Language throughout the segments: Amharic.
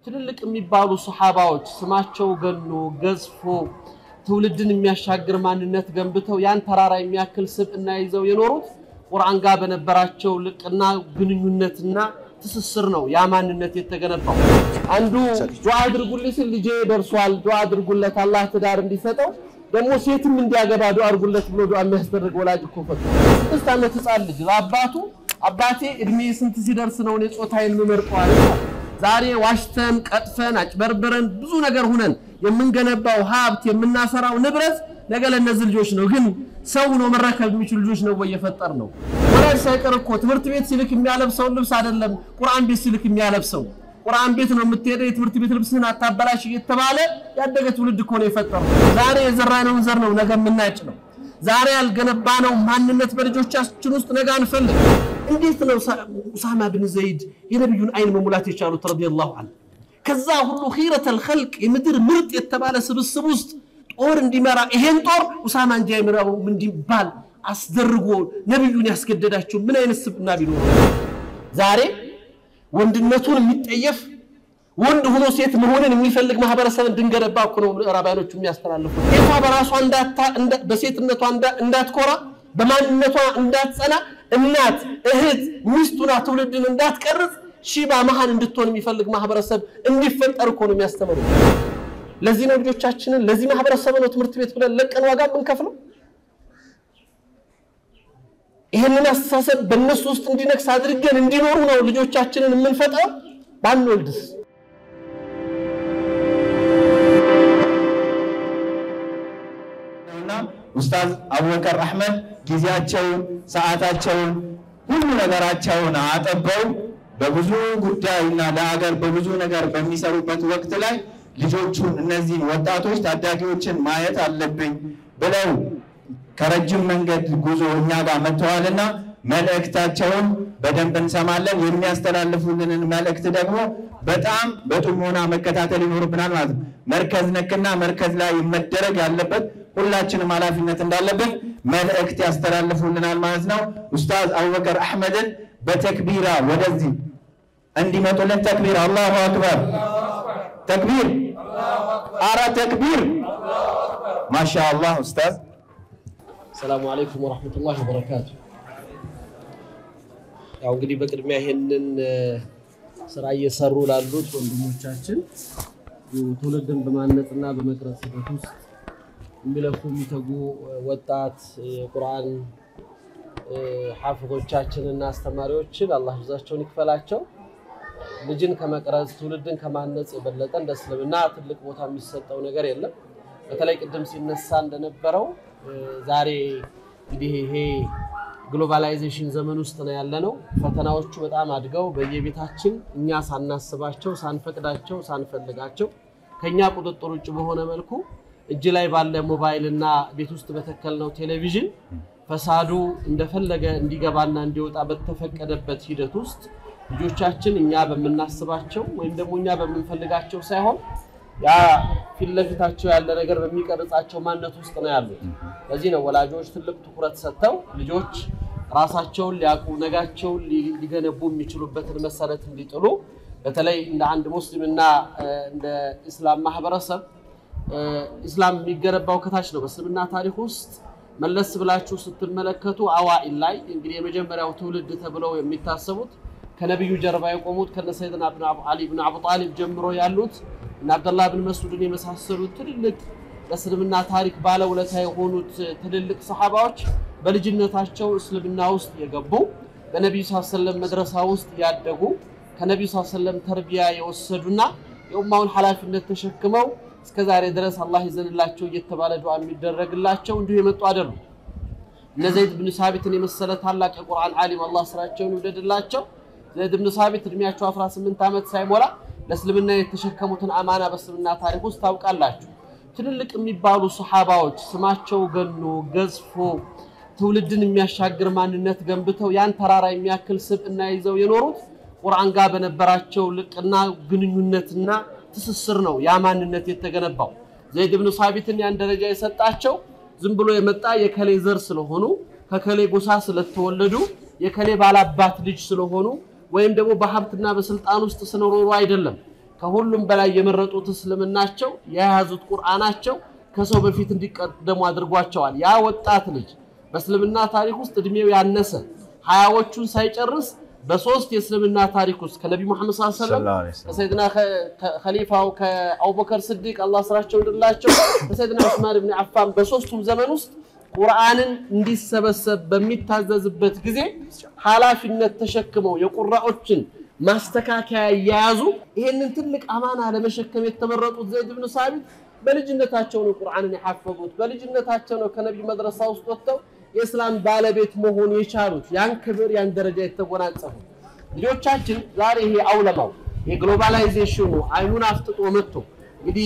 ትልልቅ የሚባሉ ሰሓባዎች ስማቸው ገኖ ገዝፎ ትውልድን የሚያሻግር ማንነት ገንብተው ያን ተራራ የሚያክል ስብዕና ይዘው የኖሩት ቁርአን ጋር በነበራቸው ልቅና ግንኙነትና ትስስር ነው ያ ማንነት የተገነባው። አንዱ ዱዓ አድርጉልኝ ሲል ልጄ ደርሷል፣ ዱዓ አድርጉለት አላህ ትዳር እንዲሰጠው ደግሞ ሴትም እንዲያገባ ዱዓ አድርጉለት ብሎ ዱዓ የሚያስደርግ ወላጅ እኮ ፈጥ ስድስት ዓመት ህፃን ልጅ ለአባቱ አባቴ እድሜ ስንት ሲደርስ ነው እኔ ጾታዬን የምመርጠው አለ። ዛሬ ዋሽተን ቀጥፈን አጭበርብረን ብዙ ነገር ሁነን የምንገነባው ሀብት የምናፈራው ንብረት ነገ ለእነዚህ ልጆች ነው። ግን ሰው ነው መረከብ የሚችሉ ልጆች ነው ወይ የፈጠር ነው? ወላጅ ሳይቀር እኮ ትምህርት ቤት ሲልክ የሚያለብሰውን ልብስ አይደለም ቁርአን ቤት ሲልክ የሚያለብሰው። ቁርአን ቤት ነው የምትሄደው፣ የትምህርት ቤት ልብስህን አታበላሽ እየተባለ ያደገ ትውልድ እኮ ነው የፈጠር ነው። ዛሬ የዘራነውን ዘር ነው ነገ የምናጭ ነው። ዛሬ ያልገነባነው ማንነት በልጆቻችን ውስጥ ነገ አንፈልግ። እንዴት ነው ኡሳማ ብን ዘይድ የነቢዩን አይን መሙላት የቻሉት ረዲየላሁ ዐንሁ? ከዛ ሁሉ ኺረተል ኸልቅ የምድር ምርጥ የተባለ ስብስብ ውስጥ ጦር እንዲመራ ይሄን ጦር ኡሳማ እንጂ አይመራውም እንዲባል አስደርጎ ነቢዩን ያስገደዳቸው ምን አይነት ስብዕና ቢኖር ዛሬ ወንድነቱን የሚጠየፍ ወንድ ሆኖ ሴት መሆንን የሚፈልግ ማህበረሰብ እንድንገነባ እኮ ነው ምዕራባያኖቹ የሚያስተላልፉ። ሴቷ በራሷ በሴትነቷ እንዳትኮራ በማንነቷ እንዳትጸና እናት፣ እህት፣ ሚስቱና ትውልድን እንዳትቀርጽ ሺባ መሃን እንድትሆን የሚፈልግ ማህበረሰብ እንዲፈጠር እኮ ነው የሚያስተምሩ። ለዚህ ነው ልጆቻችንን ለዚህ ማህበረሰብ ነው ትምህርት ቤት ብለን ለቀን ዋጋ የምንከፍለው። ይህንን አስተሳሰብ በእነሱ ውስጥ እንዲነግስ አድርገን እንዲኖሩ ነው ልጆቻችንን የምንፈጥረው። ባንወልድስ ኡስታዝ አቡበከር አሕመድ ጊዜያቸውን፣ ሰዓታቸውን፣ ሁሉ ነገራቸውን አጠበው በብዙ ጉዳይና ለሀገር በብዙ ነገር በሚሰሩበት ወቅት ላይ ልጆቹን እነዚህን ወጣቶች ታዳጊዎችን ማየት አለብኝ ብለው ከረጅም መንገድ ጉዞ እኛ ጋር መጥተዋልና መልእክታቸውን በደንብ እንሰማለን። የሚያስተላልፉልንን መልእክት ደግሞ በጣም በጥሞና መከታተል ይኖርብናል ማለት ነው። መርከዝ ነክና መርከዝ ላይ መደረግ ያለበት ሁላችንም ኃላፊነት እንዳለብን መልእክት ያስተላልፉልናል ማለት ነው። ኡስታዝ አቡበከር አሕመድን በተክቢራ ወደዚህ እንዲመጡልን ተክቢር፣ አላሁ አክበር፣ ተክቢር፣ አረ ተክቢር። ማሻ አላህ ኡስታዝ። ሰላሙ አለይኩም ወረሕመቱላሂ ወበረካቱ። ያው እንግዲህ በቅድሚያ ይሄንን ስራ እየሰሩ ላሉት ወንድሞቻችን ትውልድን በማነጽና በመቅረጽ ሂደት ውስጥ የሚለፉ የሚተጉ ወጣት የቁርአን ሐፊዞቻችንና አስተማሪዎችን አላህ ጅዛቸውን ይክፈላቸው። ልጅን ከመቅረጽ ትውልድን ከማነጽ የበለጠ እንደ እስልምና ትልቅ ቦታ የሚሰጠው ነገር የለም። በተለይ ቅድም ሲነሳ እንደነበረው ዛሬ እንግዲህ ይሄ ግሎባላይዜሽን ዘመን ውስጥ ነው ያለነው። ፈተናዎቹ በጣም አድገው በየቤታችን እኛ ሳናስባቸው፣ ሳንፈቅዳቸው፣ ሳንፈልጋቸው ከኛ ቁጥጥር ውጭ በሆነ መልኩ እጅ ላይ ባለ ሞባይል እና ቤት ውስጥ በተከልነው ቴሌቪዥን ፈሳዱ እንደፈለገ እንዲገባና እንዲወጣ በተፈቀደበት ሂደት ውስጥ ልጆቻችን እኛ በምናስባቸው ወይም ደግሞ እኛ በምንፈልጋቸው ሳይሆን ያ ፊት ለፊታቸው ያለ ነገር በሚቀርጻቸው ማንነት ውስጥ ነው ያሉት። ለዚህ ነው ወላጆች ትልቅ ትኩረት ሰጥተው ልጆች ራሳቸውን ሊያውቁ ነጋቸውን ሊገነቡ የሚችሉበትን መሰረት እንዲጥሉ በተለይ እንደ አንድ ሙስሊምና እንደ ኢስላም ማህበረሰብ ኢስላም የሚገነባው ከታች ነው። በእስልምና ታሪክ ውስጥ መለስ ብላችሁ ስትመለከቱ አዋኢል ላይ እንግዲህ የመጀመሪያው ትውልድ ተብለው የሚታሰቡት ከነቢዩ ጀርባ የቆሙት ከነ ሰይድና አሊ ብን አቡ ጣሊብ ጀምሮ ያሉት እና አብደላህ ብን መስዑድን የመሳሰሉት ትልልቅ በእስልምና ታሪክ ባለውለታ የሆኑት ትልልቅ ሰሓባዎች በልጅነታቸው እስልምና ውስጥ የገቡ በነቢዩ ስ ሰለም መድረሳ ውስጥ ያደጉ ከነቢዩ ስ ሰለም ተርቢያ የወሰዱና የኡማውን ኃላፊነት ተሸክመው እስከ ዛሬ ድረስ አላህ ይዘንላቸው እየተባለ ዱዓ የሚደረግላቸው እንዲሁ የመጡ አይደሉም። እነ ዘይድ ብን ሳቢትን የመሰለ ታላቅ የቁርአን ዓሊም አላህ ስራቸውን ይውደድላቸው። ዘይድ ብን ሳቢት እድሜያቸው 18 ዓመት ሳይሞላ ለእስልምና የተሸከሙትን አማና በእስልምና ታሪክ ውስጥ ታውቃላችሁ። ትልልቅ የሚባሉ ሰሓባዎች ስማቸው ገኖ ገዝፎ ትውልድን የሚያሻግር ማንነት ገንብተው ያን ተራራ የሚያክል ስብዕና ይዘው የኖሩት ቁርአን ጋር በነበራቸው ልቅና ግንኙነትና ትስስር ነው ያ ማንነት የተገነባው። ዘይድ ብን ሳቢትን ያን ደረጃ የሰጣቸው ዝም ብሎ የመጣ የከሌ ዘር ስለሆኑ ከከሌ ጎሳ ስለተወለዱ የከሌ ባላባት ልጅ ስለሆኑ ወይም ደግሞ በሀብትና በስልጣን ውስጥ ስለኖሩ አይደለም። ከሁሉም በላይ የመረጡት እስልምናቸው የያዙት ቁርአናቸው ከሰው በፊት እንዲቀደሙ አድርጓቸዋል። ያ ወጣት ልጅ በእስልምና ታሪክ ውስጥ እድሜው ያነሰ ሀያዎቹን ሳይጨርስ በሶስት የእስልምና ታሪክ ውስጥ ከነቢ ሙሐመድ ሰለላሁ ዐለይሂ ወሰለም ሰለላሁ ዐለይሂ ወሰለም ከሰይድና ከሊፋው ከአቡበከር ስዲቅ አላህ ስራቸው እንድላቸው ከሰይድና ዑስማን ብን አፋን በሶስቱም ዘመን ውስጥ ቁርአንን እንዲሰበሰብ በሚታዘዝበት ጊዜ ኃላፊነት ተሸክመው የቁራዎችን ማስተካከያ እየያዙ ይሄንን ትልቅ አማና ለመሸከም የተመረጡት ዘይድ ብን ሳቢት በልጅነታቸው ነው ቁርአንን የሐፈዙት። በልጅነታቸው ነው ከነቢ መድረሳ ውስጥ ወጥተው የእስላም ባለቤት መሆን የቻሉት ያን ክብር ያን ደረጃ የተጎናጸፉ ልጆቻችን ዛሬ ይሄ አውለማው የግሎባላይዜሽኑ አይኑን አፍጥጦ መጥቶ እንግዲህ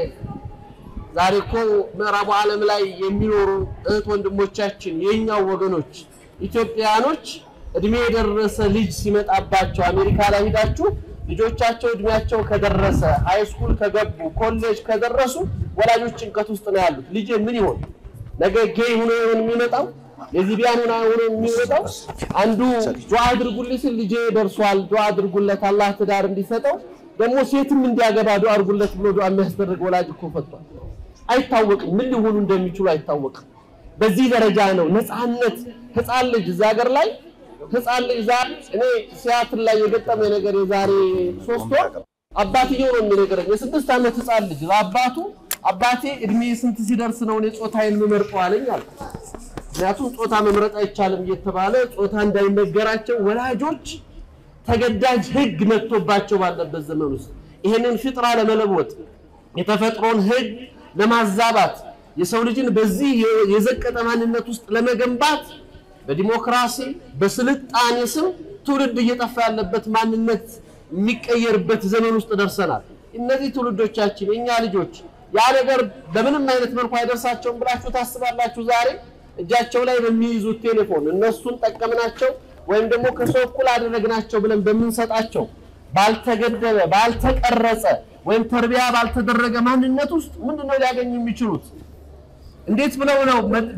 ዛሬ እኮ ምዕራቡ ዓለም ላይ የሚኖሩ እህት ወንድሞቻችን የኛው ወገኖች ኢትዮጵያኖች እድሜ የደረሰ ልጅ ሲመጣባቸው አሜሪካ ላይ ሂዳችሁ ልጆቻቸው እድሜያቸው ከደረሰ ሃይስኩል ከገቡ ኮሌጅ ከደረሱ ወላጆች ጭንቀት ውስጥ ነው ያሉት። ልጄ ምን ይሆን ነገ ጌይ ሆኖ ይሆን የሚመጣው ሌዝቢያን ሆኖ ሆኖ የሚመጣው? አንዱ ዱዓ አድርጉልኝ ሲል ልጄ ደርሷል፣ ዱዓ አድርጉለት አላህ ትዳር እንዲሰጠው ደግሞ ሴትም እንዲያገባ ዱዓ አድርጉለት ብሎ ዱዓ የሚያስደርግ ወላጅ እኮ ፈጥቷል። አይታወቅም፣ ምን ሊሆኑ እንደሚችሉ አይታወቅም። በዚህ ደረጃ ነው ነፃነት። ህፃን ልጅ እዛ ሀገር ላይ ህፃን ልጅ ዛሬ እኔ ሲያትል ላይ የገጠመ ነገር የዛሬ ሶስት ወር አባትየው ነው የሚነገረኝ። የስድስት ዓመት ህፃን ልጅ ለአባቱ አባቴ እድሜ ስንት ሲደርስ ነው እኔ ጾታዬን የምመርጠው አለኝ አለ። ምክንያቱም ጾታ መምረጥ አይቻልም እየተባለ ጾታ እንዳይነገራቸው ወላጆች ተገዳጅ ህግ መጥቶባቸው ባለበት ዘመን ውስጥ ይሄንን ፍጥራ ለመለወጥ የተፈጥሮን ህግ ለማዛባት የሰው ልጅን በዚህ የዘቀጠ ማንነት ውስጥ ለመገንባት በዲሞክራሲ በስልጣኔ ስም ትውልድ እየጠፋ ያለበት ማንነት የሚቀየርበት ዘመን ውስጥ ደርሰናል። እነዚህ ትውልዶቻችን የእኛ ልጆች ያ ነገር በምንም አይነት መልኩ አይደርሳቸውም ብላችሁ ታስባላችሁ? ዛሬ እጃቸው ላይ በሚይዙት ቴሌፎን እነሱን ጠቀምናቸው ወይም ደግሞ ከሰው እኩል አደረግናቸው ብለን በምንሰጣቸው ባልተገደበ ባልተቀረጸ ወይም ተርቢያ ባልተደረገ ማንነት ውስጥ ምንድነው ሊያገኙ የሚችሉት? እንዴት ብለው ነው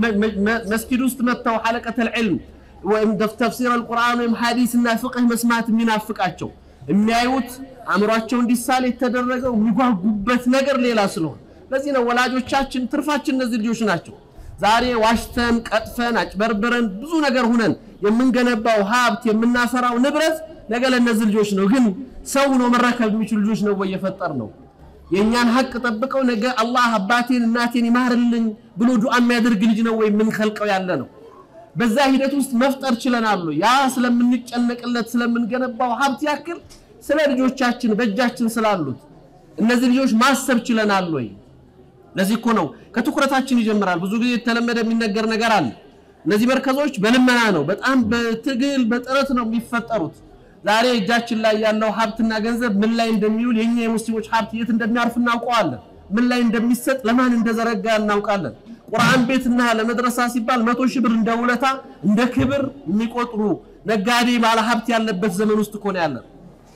መስጊድ ውስጥ መጥተው ሐለቀተል ዒልም ወይም ተፍሲር አልቁርአን ወይም ሐዲስ እና ፍቅህ መስማት የሚናፍቃቸው? የሚያዩት አእምሯቸው እንዲሳል የተደረገው የሚጓጉበት ነገር ሌላ ስለሆነ፣ ለዚህ ነው ወላጆቻችን ትርፋችን እነዚህ ልጆች ናቸው። ዛሬ ዋሽተን ቀጥፈን አጭበርብረን ብዙ ነገር ሁነን የምንገነባው ሀብት የምናፈራው ንብረት ነገ ለእነዚህ ልጆች ነው። ግን ሰው ሆኖ መረከብ የሚችሉ ልጆች ነው ወይ የፈጠር ነው? የእኛን ሀቅ ጠብቀው ነገ አላህ አባቴን እናቴን ይማርልኝ ብሎ ዱዓ የሚያደርግ ልጅ ነው ወይ የምንከልቀው ያለ ነው? በዛ ሂደት ውስጥ መፍጠር ችለናል ወይ? ያ ስለምንጨነቅለት ስለምንገነባው ሀብት ያክል ስለ ልጆቻችን በእጃችን ስላሉት እነዚህ ልጆች ማሰብ ችለናል ወይ? ለዚህ እኮ ነው ከትኩረታችን ይጀምራል። ብዙ ጊዜ የተለመደ የሚነገር ነገር አለ። እነዚህ መርከዞች በልመና ነው፣ በጣም በትግል በጥረት ነው የሚፈጠሩት። ዛሬ እጃችን ላይ ያለው ሀብትና ገንዘብ ምን ላይ እንደሚውል የኛ የሙስሊሞች ሀብት የት እንደሚያርፍ እናውቀዋለን። ምን ላይ እንደሚሰጥ ለማን እንደዘረጋ እናውቃለን። ቁርአን ቤትና ለመድረሳ ሲባል መቶ ሺህ ብር እንደ ውለታ እንደ ክብር የሚቆጥሩ ነጋዴ ባለ ሀብት ያለበት ዘመን ውስጥ እኮ ነው ያለን።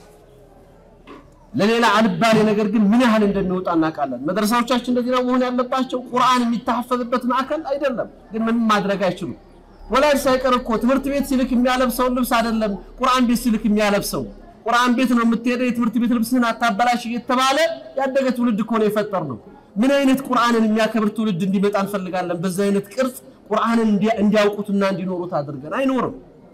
ለሌላ አልባሌ ነገር ግን ምን ያህል እንደሚወጣ እናውቃለን። መድረሳዎቻችን እንደዚህ ነው መሆን ያለባቸው። ቁርአን የሚታፈዝበት ማዕከል አይደለም፣ ግን ምንም ማድረግ አይችሉም። ወላጅ ሳይቀር እኮ ትምህርት ቤት ሲልክ የሚያለብሰውን ልብስ አይደለም ቁርአን ቤት ሲልክ የሚያለብሰው። ቁርአን ቤት ነው የምትሄደው፣ የትምህርት ቤት ልብስህን አታበላሽ እየተባለ ያደገ ትውልድ እኮ ነው የፈጠር ነው። ምን አይነት ቁርአንን የሚያከብር ትውልድ እንዲመጣ እንፈልጋለን? በዛ አይነት ቅርጽ ቁርአንን እንዲያውቁትና እንዲኖሩት አድርገን አይኖርም።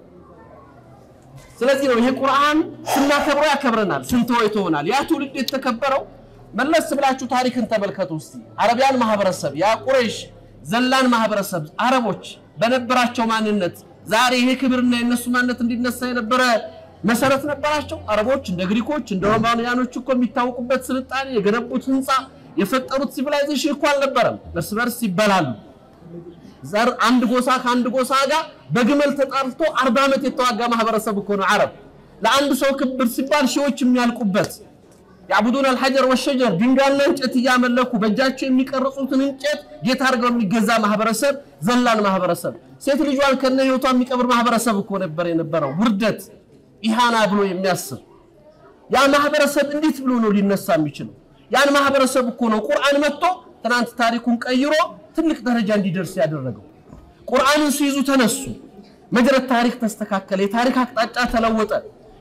ስለዚህ ነው ይሄ ቁርአን ስናከብረው ያከብረናል፣ ስንተወው ይተወናል። ያ ትውልድ የተከበረው መለስ ብላችሁ ታሪክን ተመልከቱ እስቲ። አረቢያን ማህበረሰብ ያ ቁረይሽ ዘላን ማህበረሰብ አረቦች በነበራቸው ማንነት ዛሬ ይሄ ክብርና የነሱ ማንነት እንዲነሳ የነበረ መሰረት ነበራቸው። አረቦች እንደ ግሪኮች እንደ ሮማንያኖች እኮ የሚታወቁበት ስልጣኔ የገነቡት ህንፃ የፈጠሩት ሲቪላይዜሽን እኮ አልነበረም። እርስ በርስ ይበላሉ። ዘር አንድ ጎሳ ከአንድ ጎሳ ጋር በግመል ተጣልቶ አርባ ዓመት የተዋጋ ማህበረሰብ እኮ ነው አረብ። ለአንድ ሰው ክብር ሲባል ሺዎች የሚያልቁበት ያዕቡዱን አልሐጀር ወሸጀር ድንጋይና እንጨት እያመለኩ በእጃቸው የሚቀርጹትን እንጨት ጌታ አድርገው የሚገዛ ማህበረሰብ ዘላን ማህበረሰብ፣ ሴት ልጇን ከነ ህይወቷ የሚቀብር ማህበረሰብ እኮ ነበር የነበረው። ውርደት ኢሃና ብሎ የሚያስብ ያ ማህበረሰብ እንዴት ብሎ ነው ሊነሳ የሚችለው? ያን ማህበረሰብ እኮ ነው ቁርአን መጥቶ ትናንት ታሪኩን ቀይሮ ትልቅ ደረጃ እንዲደርስ ያደረገው። ቁርአንን ሲይዙ ተነሱ፣ መጅረት ታሪክ ተስተካከለ፣ የታሪክ አቅጣጫ ተለወጠ።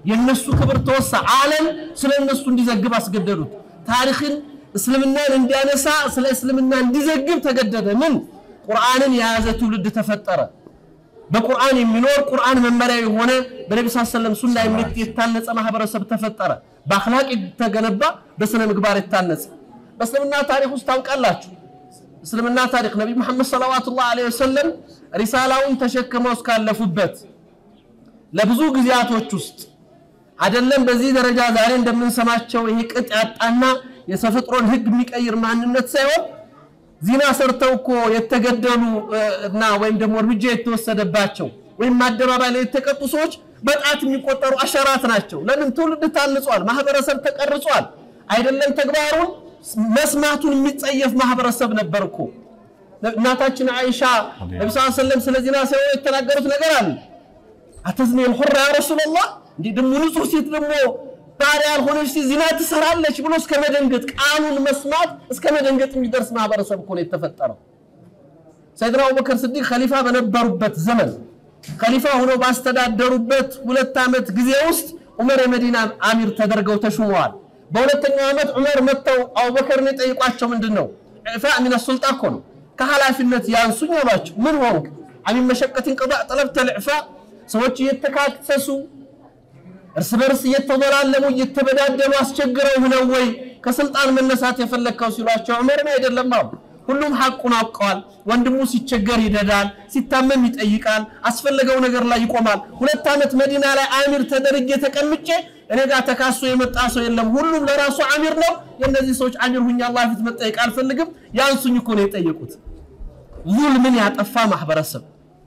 የነሱ ክብር ተወሳ። ዓለም ስለ እነሱ እንዲዘግብ አስገደዱት። ታሪክን እስልምናን እንዲያነሳ ስለ እስልምና እንዲዘግብ ተገደደ። ምን ቁርአንን የያዘ ትውልድ ተፈጠረ። በቁርአን የሚኖር ቁርአን መመሪያ የሆነ በነቢ ስ ሰለም ሱና የታነጸ ማህበረሰብ ተፈጠረ። በአክላቅ የተገነባ በስነ ምግባር የታነጸ በእስልምና ታሪክ ውስጥ ታውቃላችሁ። እስልምና ታሪክ ነቢይ መሐመድ ሰለዋቱላህ ዐለይሂ ወሰለም ሪሳላውን ተሸክመው እስካለፉበት ለብዙ ጊዜያቶች ውስጥ አይደለም በዚህ ደረጃ ዛሬ እንደምንሰማቸው ይሄ ቅጥ ያጣና የተፈጥሮን ህግ የሚቀይር ማንነት ሳይሆን ዚና ሰርተው እኮ የተገደሉ እና ወይም ደግሞ እርምጃ የተወሰደባቸው ወይም አደባባይ ላይ የተቀጡ ሰዎች በጣት የሚቆጠሩ አሸራት ናቸው። ለምን? ትውልድ ታንጿል፣ ማህበረሰብ ተቀርጿል። አይደለም ተግባሩን መስማቱን የሚጸየፍ ማህበረሰብ ነበር እኮ። እናታችን አይሻ ነቢ ስ ሰለም ስለ ዚና ሲሆን የተናገሩት ነገር አለ። አተዝኒ ልሑራ ያ ረሱላላህ እንዲህ ደግሞ ንጹህ ሴት ደግሞ ባሪያ ያልሆነች ሴት ዚና ትሰራለች ብሎ እስከ መደንገጥ ቃሉን መስማት እስከ መደንገጥ የሚደርስ ማህበረሰብ እኮ ነው የተፈጠረው። ሰይድና አቡበከር ስዲቅ ከሊፋ በነበሩበት ዘመን ከሊፋ ሆነው ባስተዳደሩበት ሁለት ዓመት ጊዜ ውስጥ ዑመር የመዲና አሚር ተደርገው ተሹመዋል። በሁለተኛው ዓመት ዑመር መጥተው አቡበከርን የጠይቋቸው ምንድን ነው? ኢዕፋ ሚነ ሱልጣ እኮ ነው። ከኃላፊነት ያንሱኝ አሏቸው። ምን ሆንክ? አሚን መሸቀትን ቅጣዕ ጠለብተ ልዕፋ ሰዎች እየተካሰሱ እርስ በርስ እየተበላለሙ እየተበዳደሉ አስቸግረው ነው ወይ ከስልጣን መነሳት የፈለግከው ሲሏቸው ዑመርን አይደለም አሉ። ሁሉም ሐቁን አውቀዋል። ወንድሙ ሲቸገር ይደዳል፣ ሲታመም ይጠይቃል፣ አስፈለገው ነገር ላይ ይቆማል። ሁለት ዓመት መዲና ላይ አሚር ተደርጌ ተቀምጬ እኔ ጋር ተካሶ የመጣ ሰው የለም። ሁሉም ለራሱ አሚር ነው። የእነዚህ ሰዎች አሚር ሁኜ አላህ ፊት መጠየቅ አልፈልግም። ያንሱኝ እኮ ነው የጠየቁት። ዙልምን ያጠፋ ማህበረሰብ፣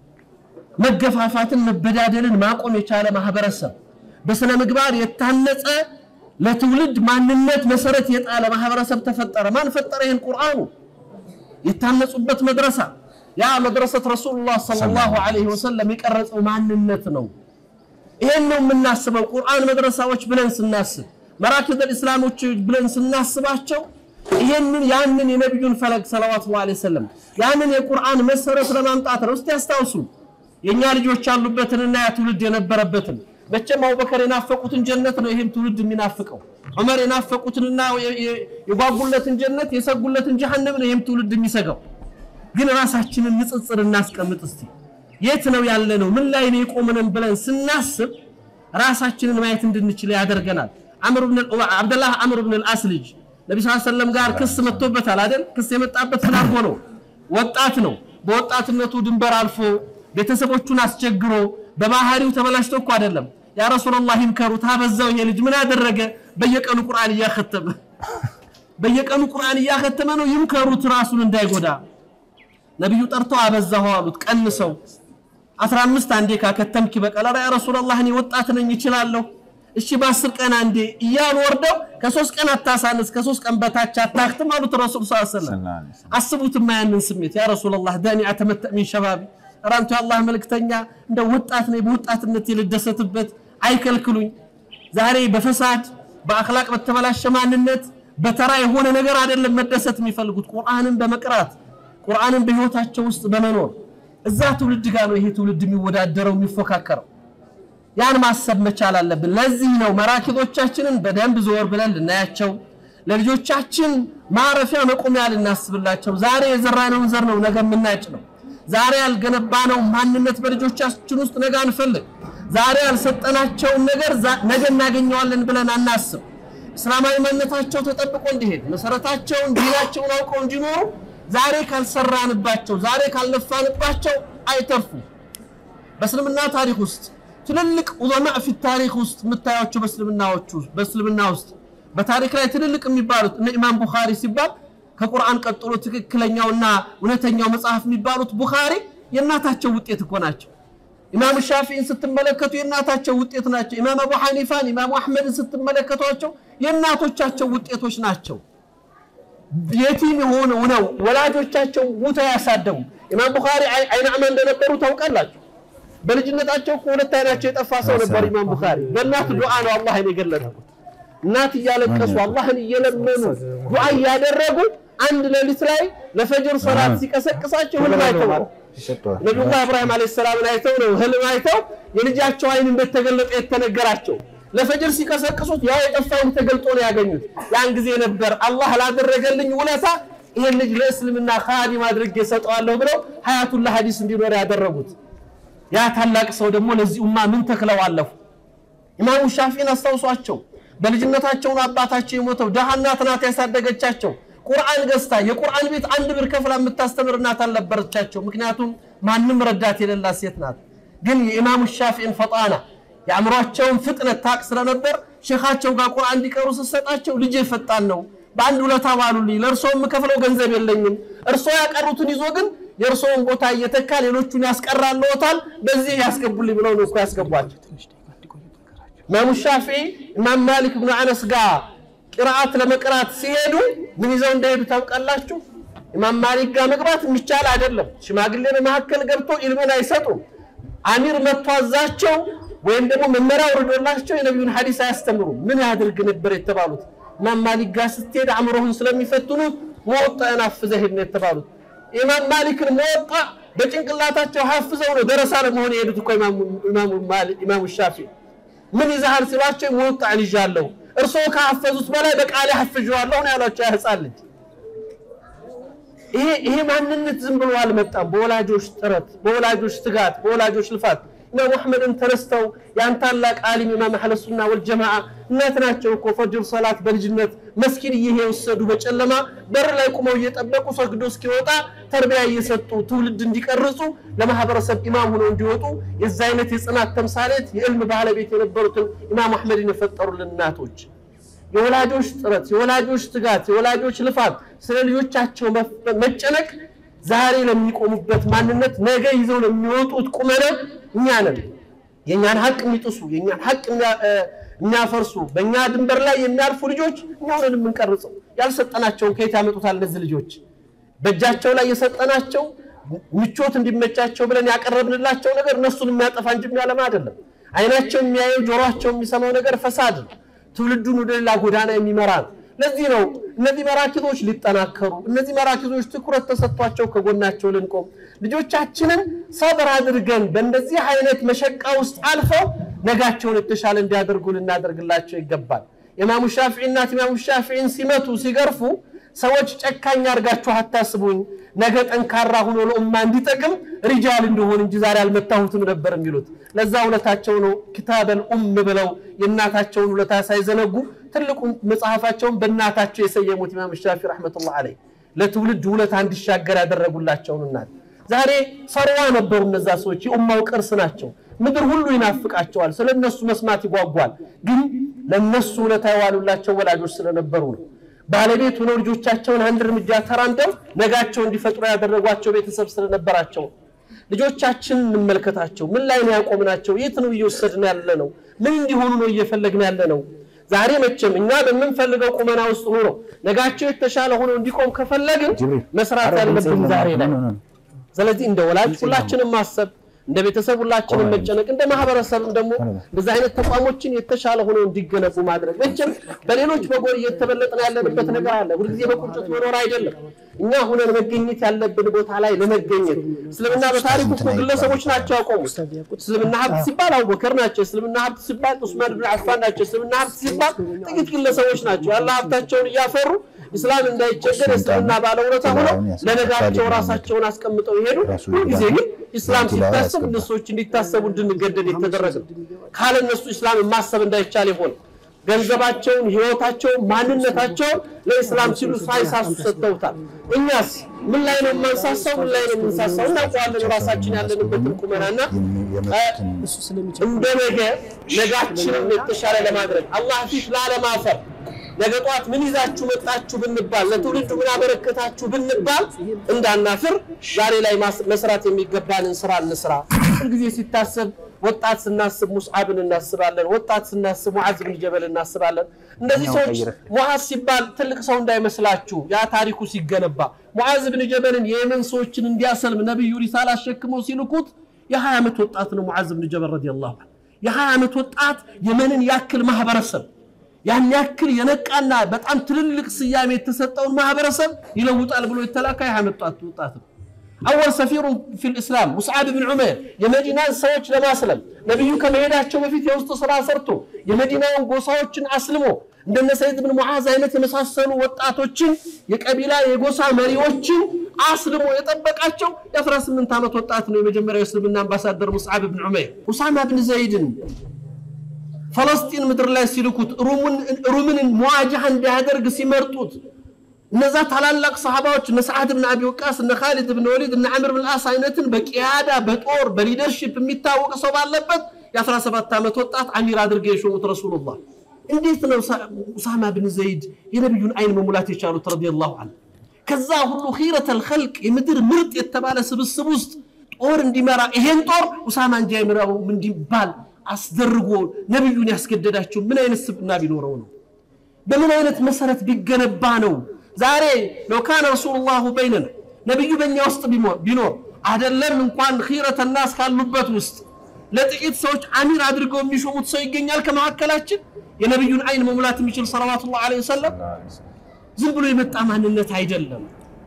መገፋፋትን መበዳደልን ማቆም የቻለ ማህበረሰብ፣ በስነ ምግባር የታነጸ ለትውልድ ማንነት መሰረት የጣለ ማህበረሰብ ተፈጠረ። ማን ፈጠረ? ይህን ቁርአኑ የታነጹበት መድረሳ ያ መድረሰት ረሱሉላህ ሰለላሁ ዐለይሂ ወሰለም የቀረጸው ማንነት ነው። ይሄን ነው የምናስበው። ቁርአን መድረሳዎች ብለን ስናስብ መራኪዘል ኢስላሞች ብለን ስናስባቸው ይሄንን ያንን የነቢዩን ፈለግ ሰለዋቱላሂ ዐለይሂ ወሰለም ያንን የቁርአን መሰረት ለማምጣት ነው። እስቲ ያስታውሱ የእኛ ልጆች ያሉበትንና ያ ትውልድ የነበረበትን መቼም አቡበከር የናፈቁትን ጀነት ነው ይሄም ትውልድ የሚናፍቀው። ዑመር የናፈቁትንና የጓጉለትን ጀነት የሰጉለትን ጀሃነም ነው ይሄም ትውልድ የሚሰጋው። ግን ራሳችንን ንጽጽር እናስቀምጥ እስቲ። የት ነው ያለ ነው? ምን ላይ ነው የቆምነን ብለን ስናስብ ራሳችንን ማየት እንድንችል ያደርገናል። አምር ብን አብደላህ አምር ብን አልአስ ልጅ ነቢ ስ ሰለም ጋር ክስ መጥቶበታል አይደል? ክስ የመጣበት ምን አድርጎ ነው? ወጣት ነው። በወጣትነቱ ድንበር አልፎ ቤተሰቦቹን አስቸግሮ በባህሪው ተበላሽቶ እኮ አይደለም። ያ ረሱላህ ይምከሩት፣ አበዛው ይሄ ልጅ ምን አደረገ? በየቀኑ ቁርአን እያከተመ በየቀኑ ቁርአን እያከተመ ነው። ይምከሩት ራሱን እንዳይጎዳ። ነቢዩ ጠርተው አበዛሁ አሉት። ቀንሰው 15 አንዴ ካከተምክ ይበቃል። ያ ረሱላህ እኔ ወጣት ነኝ እችላለሁ። እሺ በአስር ቀን አንዴ እያሉ ወርደው ከሶስት ቀን አታሳንስ፣ ከሶስት ቀን በታች አታክትም አሉት ረሱል ስ ሰለም። አስቡትማ ያንን ስሜት ያ ረሱላህ ዳኒ አተመተእ ሚን ሸባቢ ራንቱ የአላህ መልእክተኛ እንደ ወጣት ነኝ በወጣትነት የልደሰትበት አይከልክሉኝ። ዛሬ በፈሳድ በአክላቅ በተበላሸ ማንነት በተራ የሆነ ነገር አይደለም መደሰት የሚፈልጉት ቁርአንን በመቅራት ቁርአንን በህይወታቸው ውስጥ በመኖር እዛ ትውልድ ጋር ነው ይሄ ትውልድ የሚወዳደረው የሚፎካከረው። ያን ማሰብ መቻል አለብን። ለዚህ ነው መራኪዞቻችንን በደንብ ዞር ብለን ልናያቸው፣ ለልጆቻችን ማረፊያ መቆሚያ ልናስብላቸው። ዛሬ የዘራነውን ዘር ነው ነገ የምናጭ ነው። ዛሬ ያልገነባነው ማንነት በልጆቻችን ውስጥ ነገ አንፈልግ። ዛሬ ያልሰጠናቸውን ነገር ነገ እናገኘዋለን ብለን አናስብ። እስላማዊ ማንነታቸው ተጠብቆ እንዲሄድ መሰረታቸውን ዲናቸውን አውቀው እንዲኖሩ ዛሬ ካልሰራንባቸው፣ ዛሬ ካልለፋንባቸው አይተርፉ። በእስልምና ታሪክ ውስጥ ትልልቅ ዑለማ ፊ ታሪክ ውስጥ የምታያቸው በእስልምናዎቹ በእስልምና ውስጥ በታሪክ ላይ ትልልቅ የሚባሉት እነ ኢማም ቡኻሪ ሲባል ከቁርአን ቀጥሎ ትክክለኛውና እውነተኛው መጽሐፍ የሚባሉት ቡኻሪ የእናታቸው ውጤት እኮ ናቸው። ኢማም ሻፊን ስትመለከቱ የእናታቸው ውጤት ናቸው። ኢማም አቡ ሐኒፋን፣ ኢማም አሕመድን ስትመለከቷቸው የእናቶቻቸው ውጤቶች ናቸው። የቲም የሆነው ነው ወላጆቻቸው ሙተው ያሳደጉ። ኢማም ቡኻሪ አይናዕማ እንደነበሩ ታውቃላችሁ። በልጅነታቸው እኮ ሁለት አይናቸው የጠፋ ሰው ነበር ኢማም ቡኻሪ። በእናት ዱዓ ነው አላህን የገለጠው። እናት እያለቀሱ አላህን እየለመኑ ዱዓ እያደረጉ አንድ ሌሊት ላይ ለፈጅር ሰላት ሲቀሰቅሳቸው ህልም አይተው ነቢዩላህ ኢብራሂም ዓለይሂ ሰላምን አይተው ነው ህልም አይተው የልጃቸው አይን እንደተገለጠ የተነገራቸው። ለፈጅር ሲቀሰቅሱት ያ የጠፋውን ተገልጦ ነው ያገኙት። ያን ጊዜ ነበር አላህ ላደረገልኝ ውለታ ይሄን ልጅ ለእስልምና ኻዲም አድርጌ እሰጠዋለሁ ብለው ሀያቱላ ሀዲስ እንዲኖር ያደረጉት። ያ ታላቅ ሰው ደግሞ ለዚህ ኡማ ምን ተክለው አለፉ። ኢማሙ ሻፊን አስታውሷቸው። በልጅነታቸውን አባታቸው የሞተው ደሃ እናት ናት ያሳደገቻቸው። ቁርአን ገዝታ የቁርአን ቤት አንድ ብር ከፍላ የምታስተምር እናት አልነበረቻቸው። ምክንያቱም ማንም ረዳት የሌላት ሴት ናት። ግን የኢማሙ ሻፊን ፈጣና የአእምሯቸውን ፍጥነት ታቅ ስለነበር ሼኻቸው ጋር ቁርአን እንዲቀሩ ስትሰጣቸው ልጄ ፈጣን ነው፣ በአንድ ውለታ ዋሉልኝ፣ ለእርስዎ የምከፍለው ገንዘብ የለኝም፣ እርስዎ ያቀሩትን ይዞ ግን የእርስዎን ቦታ እየተካ ሌሎቹን ያስቀራልዎታል፣ በዚህ ያስገቡልኝ ብለው ነው እኮ ያስገቧቸው። ኢማሙ ሻፊዒ ኢማም ማሊክ ብኑ አነስ ጋር ቅርአት ለመቅራት ሲሄዱ ምን ይዘው እንደሄዱ ታውቃላችሁ? ኢማም ማሊክ ጋር መግባት የሚቻል አይደለም። ሽማግሌ በመካከል ገብቶ ኢልምን አይሰጡም። አሚር መጥቶ አዛቸው ወይም ደግሞ መመሪያ ወርዶላቸው የነቢዩን ሐዲስ አያስተምሩም። ምን ያድርግ ነበር የተባሉት? ኢማም ማሊክ ጋር ስትሄድ አእምሮህን ስለሚፈትኑ መወጣን አፍዘህ ሂድ ነው የተባሉት። ኢማም ማሊክን መወጣ በጭንቅላታቸው ሀፍዘው ነው ደረሳ ለመሆን የሄዱት እኮ ኢማሙ ሻፊዒ ምን ይዛሃል ሲሏቸው መወጣን ይዣለሁ እርስዎ ከሐፈዙት በላይ በቃሌ ሐፍዤዋለሁ ነው ያሏቸው። ያ ህፃን ልጅ ይሄ ይሄ ማንነት ዝም ብሎ አልመጣም። በወላጆች ጥረት፣ በወላጆች ትጋት፣ በወላጆች ልፋት ኢማም አሕመድን ተነስተው ያን ታላቅ ዓሊም ኢማም አህለ ሱና ወልጀማዓ እናት ናቸው እኮ ፈጅር ሰላት በልጅነት መስጊድ እየወሰዱ በጨለማ በር ላይ ቁመው እየጠበቁ ሰግዶ እስኪወጣ ተርቢያ እየሰጡ ትውልድ እንዲቀርጹ ለማህበረሰብ ኢማም ሆነው እንዲወጡ የዛ አይነት የጽናት ተምሳሌት የዕልም ባለቤት የነበሩትን ኢማም አሕመድን የፈጠሩልን እናቶች የወላጆች ጥረት፣ የወላጆች ትጋት፣ የወላጆች ልፋት፣ ስለ ልጆቻቸው መጨነቅ ዛሬ ለሚቆሙበት ማንነት ነገ ይዘው ለሚወጡት ቁመና እኛ ነን። የእኛን ሀቅ የሚጥሱ የእኛን ሀቅ የሚያፈርሱ በእኛ ድንበር ላይ የሚያልፉ ልጆች እኛውን የምንቀርጸው ያልሰጠናቸውን ከየት ያመጡታል? እነዚህ ልጆች በእጃቸው ላይ የሰጠናቸው ምቾት እንዲመቻቸው ብለን ያቀረብንላቸው ነገር እነሱን የሚያጠፋ እንጂ የሚያለማ አይደለም። አይናቸው የሚያየው ጆሮቸው የሚሰማው ነገር ፈሳድ ነው። ትውልዱን ወደ ሌላ ጎዳና የሚመራ ነው። ለዚህ ነው እነዚህ መራኪዞች ሊጠናከሩ፣ እነዚህ መራኪዞች ትኩረት ተሰጥቷቸው ከጎናቸው ልንቆም፣ ልጆቻችንን ሰብር አድርገን በእንደዚህ አይነት መሸቃ ውስጥ አልፈው ነጋቸውን የተሻለ እንዲያደርጉ ልናደርግላቸው ይገባል። ኢማሙ ሻፊዒ እናት ኢማሙ ሻፊዒን ሲመቱ ሲገርፉ ሰዎች ጨካኝ አድርጋችሁ አታስቡኝ፣ ነገ ጠንካራ ሆኖ ለኡማ እንዲጠቅም ሪጃል እንደሆን እንጂ ዛሬ አልመታሁትም ነበር የሚሉት። ለዛ ውለታቸው ነው ኪታበል ኡም ብለው የእናታቸውን ውለታ ሳይዘነጉ ትልቁን መጽሐፋቸውን በእናታቸው የሰየሙት ኢማም ሻፊ ረሕመቱላህ አለይህ ለትውልድ ውለታ እንዲሻገር ያደረጉላቸውን እናት ዛሬ ሰርዋ ነበሩ። እነዛ ሰዎች የኡማው ቅርስ ናቸው። ምድር ሁሉ ይናፍቃቸዋል። ስለ እነሱ መስማት ይጓጓል። ግን ለእነሱ ውለታ የዋሉላቸው ወላጆች ስለነበሩ ነው። ባለቤት ሆነው ልጆቻቸውን አንድ እርምጃ ተራምደው ነጋቸው እንዲፈጥሩ ያደረጓቸው ቤተሰብ ስለነበራቸው ልጆቻችን እንመልከታቸው። ምን ላይ ነው ያቆምናቸው? የት ነው እየወሰድን ያለ ነው? ምን እንዲሆኑ ነው እየፈለግን ያለ ነው? ዛሬ መቼም እኛ በምንፈልገው ቁመና ውስጥ ኑሮ ነጋቸው የተሻለ ሆኖ እንዲቆም ከፈለግን መስራት ያለብን ዛሬ ላይ። ስለዚህ እንደ ወላጅ ሁላችንም ማሰብ እንደ ቤተሰብ ሁላችንም መጨነቅ እንደ ማህበረሰብም ደግሞ እንደዚህ አይነት ተቋሞችን የተሻለ ሆነው እንዲገነቡ ማድረግ። መቼም በሌሎች በጎን እየተበለጥን ያለንበት ነገር አለ። ሁልጊዜ በቁጭት መኖር አይደለም። እኛ ሁነን መገኘት ያለብን ቦታ ላይ ለመገኘት እስልምና በታሪኩ እኮ ግለሰቦች ናቸው ያቆሙት። እስልምና ሀብት ሲባል አቡበከር ናቸው። እስልምና ሀብት ሲባል ዑስማን ብን አፋን ናቸው። እስልምና ሀብት ሲባል ጥቂት ግለሰቦች ናቸው ያለ ሀብታቸውን እያፈሩ እስላም እንዳይቸገር የእስልምና ባለውለታ ሆነው ለነጋቸው ራሳቸውን አስቀምጠው ይሄዱ። ሁልጊዜ ግን ኢስላም ሲታሰብ እነሶች እንዲታሰቡ እንድንገደድ የተደረገ ካለ እነሱ ኢስላም ማሰብ እንዳይቻል ይሆን ገንዘባቸውን፣ ህይወታቸውን፣ ማንነታቸውን ለኢስላም ሲሉ ሳይሳሱ ሰጥተውታል። እኛስ ምን ላይ ነው የማንሳሳው? ምን ላይ ነው የምንሳሳው? እናውቀዋለን ራሳችን ያለንበትን ቁመናና እንደ ነገ ነጋችንን የተሻለ ለማድረግ አላህ ፊት ላለማፈር ነገ ጠዋት ምን ይዛችሁ መጣችሁ ብንባል ለትውልዱ ምን አበረከታችሁ ብንባል እንዳናፍር ዛሬ ላይ መስራት የሚገባንን ስራ እንስራ። ሁልጊዜ ሲታሰብ ወጣት ስናስብ ሙስዓብን እናስባለን። ወጣት ስናስብ ሙዓዝ ብን ጀበል እናስባለን። እነዚህ ሰዎች ሙዓዝ ሲባል ትልቅ ሰው እንዳይመስላችሁ ያ ታሪኩ ሲገነባ ሙዓዝ ብን ጀበልን የየመን ሰዎችን እንዲያሰልም ነቢዩ ሪሳላ አሸክመው ሲልኩት የ20 ዓመት ወጣት ነው ሙዓዝ ብን ጀበል ረዲየላሁ ዐንሁ። የ20 ዓመት ወጣት የመንን ያክል ማህበረሰብ ያን ያክል የነቃና በጣም ትልልቅ ስያሜ የተሰጠውን ማህበረሰብ ይለውጣል ብሎ የተላካ ያመጣት ወጣት ነው። አወል ሰፊሩ ፊል እስላም ሙስዓብ ብን ዑመይር የመዲናን ሰዎች ለማስለም ነቢዩ ከመሄዳቸው በፊት የውስጥ ስራ ሰርቶ የመዲናውን ጎሳዎችን አስልሞ እንደነ ሰይድ ብን ሙዓዝ አይነት የመሳሰሉ ወጣቶችን የቀቢላ የጎሳ መሪዎችን አስልሞ የጠበቃቸው የ18 ዓመት ወጣት ነው። የመጀመሪያው የእስልምና አምባሳደር ሙስዓብ ብን ዑመይር ኡሳማ ብን ዘይድን ፈለስጢን ምድር ላይ ሲልኩት ሩምን መዋጃህ እንዲያደርግ ሲመርጡት እነዛ ታላላቅ ሰሃባዎች እነ ሰዓድ ብን አቢ ወቃስ እነ ካሊድ ብን ወሊድ እነ አምር ብን አስ አይነትን በቂያዳ በጦር በሊደርሺፕ የሚታወቅ ሰው ባለበት የ17 ዓመት ወጣት አሚር አድርገው የሾሙት ረሱሉላህ እንዴት ነው ኡሳማ ብን ዘይድ የነቢዩን አይን መሙላት የቻሉት ረዲየላሁ ዐንሁ ከዛ ሁሉ ኺረተል ኸልቅ የምድር ምርጥ የተባለ ስብስብ ውስጥ ጦር እንዲመራ ይሄን ጦር ኡሳማ እንጂ አይምራው እንዲባል አስደርጎ ነቢዩን ያስገደዳቸው ምን አይነት ስብና ቢኖረው ነው? በምን አይነት መሰረት ቢገነባ ነው? ዛሬ ለው ካነ ረሱሉላሁ በይነና ነቢዩ በእኛ ውስጥ ቢኖር አይደለም እንኳን ኺረተ ናስ ካሉበት ውስጥ ለጥቂት ሰዎች አሚር አድርገው የሚሾሙት ሰው ይገኛል ከመካከላችን የነቢዩን አይን መሙላት የሚችል ሰለዋቱላህ ዐለይሂ ወሰለም ዝም ብሎ የመጣ ማንነት አይደለም።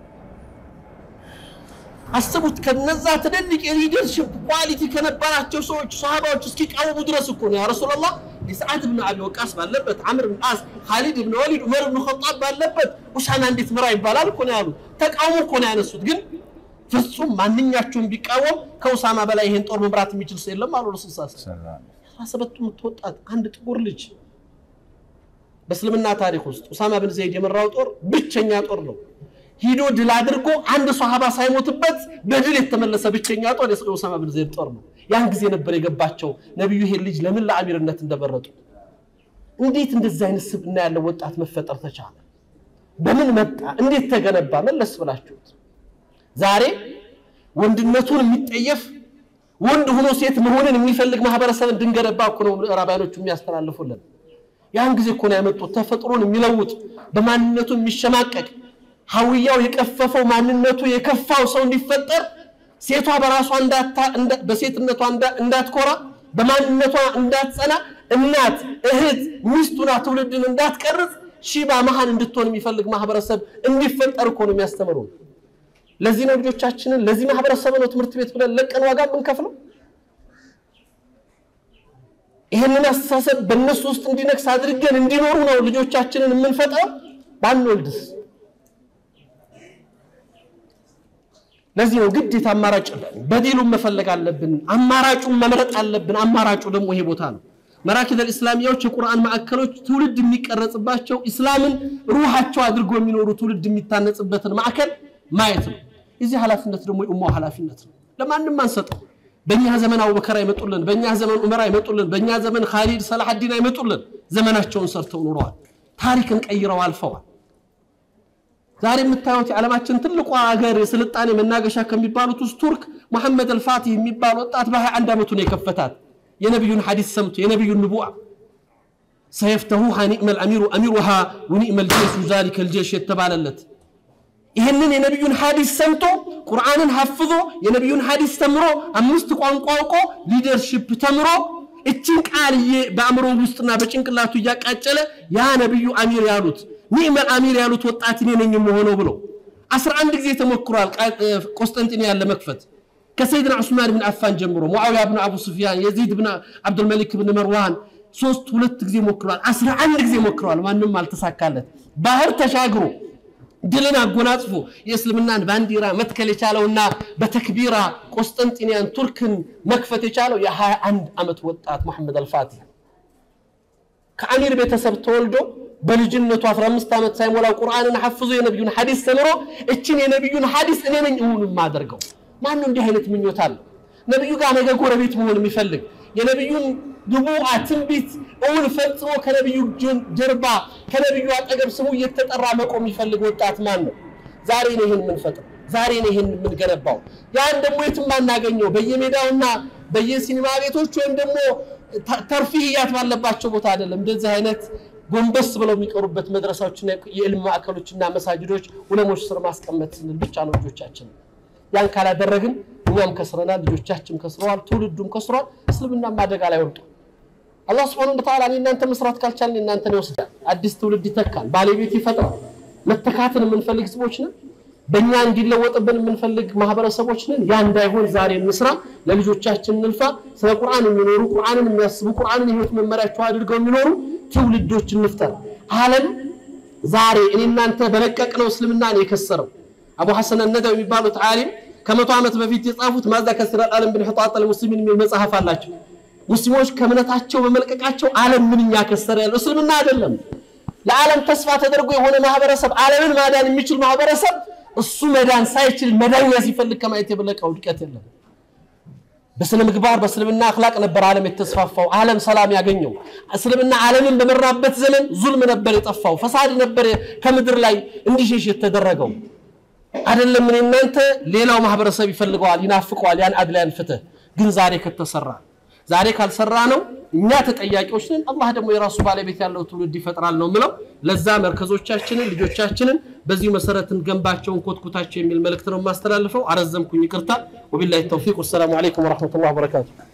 አስቡት ከነዛ ትልልቅ የሊደርሽፕ ኳሊቲ ከነበራቸው ሰዎች ሰሃባዎች እስኪቃወሙ ድረስ እኮ ነው ያ ረሱላላህ የሰዓድ ብን አቢ ወቃስ ባለበት አምር ብን አስ ካሊድ ብን ወሊድ ዑመር ብን ኸጣብ ባለበት ኡሳማ እንዴት ምራ ይባላል እኮ ነው ያሉት። ተቃውሞ እኮ ነው ያነሱት። ግን ፍጹም ማንኛቸውም ቢቃወም ከኡሳማ በላይ ይሄን ጦር መምራት የሚችል ሰው የለም አሉ ረሱል ሳ አስራ ሰባቱ የምትወጣት አንድ ጥቁር ልጅ በእስልምና ታሪክ ውስጥ ኡሳማ ብን ዘይድ የመራው ጦር ብቸኛ ጦር ነው። ሂዶ ድል አድርጎ አንድ ሷሃባ ሳይሞትበት በድል የተመለሰ ብቸኛ ጦር የኡሳማ ብን ዘይድ ጦር ነው። ያን ጊዜ ነበር የገባቸው ነቢዩ ይሄን ልጅ ለምን ለአሚርነት እንደመረጡ። እንዴት እንደዚህ አይነት ስብዕና ያለው ወጣት መፈጠር ተቻለ? በምን መጣ? እንዴት ተገነባ? መለስ ብላችሁት ዛሬ ወንድነቱን የሚጠየፍ ወንድ ሆኖ ሴት መሆንን የሚፈልግ ማህበረሰብ እንድንገነባ እኮ ነው ምዕራባውያኖቹ የሚያስተላልፉልን። ያን ጊዜ እኮ ነው ያመጡት ተፈጥሮን የሚለውጥ በማንነቱ የሚሸማቀቅ ሀውያው የቀፈፈው ማንነቱ የከፋው ሰው እንዲፈጠር ሴቷ በራሷ በሴትነቷ እንዳትኮራ በማንነቷ እንዳትጸና እናት እህት ሚስቱና ትውልድን እንዳትቀርጽ ሺባ መሃን እንድትሆን የሚፈልግ ማህበረሰብ እንዲፈጠር እኮ ነው የሚያስተምሩ። ለዚህ ነው ልጆቻችንን ለዚህ ማህበረሰብ ነው ትምህርት ቤት ብለን ለቀን ዋጋ የምንከፍለው። ይህንን አስተሳሰብ በእነሱ ውስጥ እንዲነግስ አድርገን እንዲኖሩ ነው ልጆቻችንን የምንፈጥረው። ባንወልድስ? ለዚህ ነው ግዴታ አማራጭ በዲሉን መፈለግ አለብን። አማራጩን መምረጥ አለብን። አማራጩ ደግሞ ይሄ ቦታ ነው። መራኪዘል ኢስላሚያዎች የቁርአን ማዕከሎች ትውልድ የሚቀረጽባቸው ኢስላምን ሩሃቸው አድርጎ የሚኖሩ ትውልድ የሚታነጽበትን ማዕከል ማየት ነው። የዚህ ኃላፊነት ደግሞ የኡማው ኃላፊነት ነው። ለማንም አንሰጠው። በእኛ ዘመን አቡበከር አይመጡልን፣ በእኛ ዘመን ዑመር አይመጡልን፣ በእኛ ዘመን ካሊድ ሰላሐዲን አይመጡልን። ዘመናቸውን ሰርተው ኖረዋል። ታሪክን ቀይረው አልፈዋል። ዛሬ የምታዩት የዓለማችን ትልቁ ሀገር የስልጣኔ መናገሻ ከሚባሉት ውስጥ ቱርክ መሐመድ አልፋቲህ የሚባል ወጣት በ21 ዓመቱ ነው የከፈታት። የነቢዩን ሐዲስ ሰምቶ የነቢዩን ንቡዓ ሰየፍተሁሃ ኒዕመል አሚሩ አሚሩሃ ወኒዕመል ጀይሹ ዛሊከል ጀይሽ የተባለለት ይህንን የነቢዩን ሐዲስ ሰምቶ ቁርአንን ሐፍዞ የነቢዩን ሐዲስ ተምሮ አምስት ቋንቋ አውቆ ሊደርሺፕ ተምሮ እችን ቃልዬ በአእምሮ ውስጥና በጭንቅላቱ እያቃጨለ ያ ነቢዩ አሚር ያሉት ኒዕመል አሚር ያሉት ወጣት እኔ ነኝ የምሆነው ብሎ አስራ አንድ ጊዜ ተሞክሯል ቆስጠንጢንያን ለመክፈት ከሰይድና ዑስማን ብን አፋን ጀምሮ ሙዓዊያ ብን አቡ ሱፊያን የዚድ ብን አብዱልመሊክ ብን መርዋን ሶስት ሁለት ጊዜ ሞክረዋል አስራ አንድ ጊዜ ሞክረዋል ማንም አልተሳካለት ባህር ተሻግሮ ድልን አጎናጽፎ የእስልምናን ባንዲራ መትከል የቻለውና በተክቢራ ቆስጠንጢንያን ቱርክን መክፈት የቻለው የ21 ዓመት ወጣት መሐመድ አልፋቲህ ከአሚር ቤተሰብ ተወልዶ በልጅነቱ 15 ዓመት ሳይሞላው ቁርአንን ሐፍዞ የነቢዩን ሐዲስ ተምሮ እችን የነቢዩን ሐዲስ እኔ ነኝ እውን የማደርገው። ማነው እንዲህ አይነት ምኞት አለ? ነቢዩ ጋር ነገ ጎረቤት መሆን የሚፈልግ የነቢዩን ንቡዓ ትንቢት እውን ፈጽሞ ከነቢዩ ጀርባ ከነቢዩ አጠገብ ስሙ እየተጠራ መቆም የሚፈልግ ወጣት ማን ነው? ዛሬ ነው ይህን የምንፈጥረው። ዛሬ ነው ይህን የምንገነባው። ያን ደግሞ የትም አናገኘው በየሜዳውና በየሲኒማ ቤቶች ወይም ደግሞ ተርፊህያት ባለባቸው ቦታ አይደለም። እንደዚህ አይነት ጎንበስ ብለው የሚቀሩበት መድረሳዎችና የዕልም ማዕከሎችና መሳጅዶች ዑለሞች ስር ማስቀመጥ ስንል ብቻ ነው ልጆቻችን። ያን ካላደረግን እኛም ከስረናል፣ ልጆቻችን ከስረዋል፣ ትውልዱም ከስሯል። እስልምና አደጋ ላይ ወድቋል። አላህ ስብሐነሁ ወተዓላ እኔ እናንተ መስራት ካልቻልን እናንተን ይወስዳል፣ አዲስ ትውልድ ይተካል፣ ባለቤት ይፈጥራል። መተካትን የምንፈልግ ህዝቦች ነን። በእኛ እንዲለወጥብን የምንፈልግ ማህበረሰቦች ነን። ያ እንዳይሆን ዛሬ እንስራ፣ ለልጆቻችን እንልፋ። ስለ ቁርአን የሚኖሩ ቁርአንን የሚያስቡ ቁርአንን የህይወት መመሪያቸው አድርገው የሚኖሩ ትውልዶች እንፍጠር። ዓለም ዛሬ እኔ እናንተ በለቀቅነው እስልምና ነው የከሰረው። አቡ ሐሰን ነደው የሚባሉት ዓሊም ከመቶ ዓመት በፊት የጻፉት ማዛ ከሲረ ዓለም ብን ሕጣጥ ሙስሊሚን የሚል መጽሐፍ አላቸው። ሙስሊሞች ከእምነታቸው በመልቀቃቸው ዓለም ምንኛ ከሰረ ያለው እስልምና አይደለም። ለዓለም ተስፋ ተደርጎ የሆነ ማህበረሰብ ዓለምን ማዳን የሚችል ማህበረሰብ እሱ መዳን ሳይችል መዳኛ ሲፈልግ ከማየት የበለቀ ውድቀት የለም። በስነ ምግባር በእስልምና አክላቅ ነበር ዓለም የተስፋፋው፣ ዓለም ሰላም ያገኘው። እስልምና ዓለምን በመራበት ዘመን ዙልም ነበር የጠፋው፣ ፈሳድ ነበር ከምድር ላይ እንዲሸሽ የተደረገው። አይደለም እኔ እናንተ ሌላው ማህበረሰብ ይፈልገዋል፣ ይናፍቀዋል ያን አድላያን ፍትህ። ግን ዛሬ ከተሰራ ዛሬ ካልሰራ ነው እኛ ተጠያቂዎች ነን። አላህ ደግሞ የራሱ ባለቤት ያለው ትውልድ ይፈጥራል ነው ምለው። ለዛ መርከዞቻችንን ልጆቻችንን በዚሁ መሰረት እንገንባቸውን ኮትኩታቸው የሚል መልእክት ነው የማስተላልፈው። አረዘምኩኝ፣ ይቅርታ። ወቢላሂ ተውፊቅ። ወሰላሙ አለይኩም ወረሕመቱላሂ ወበረካቱ።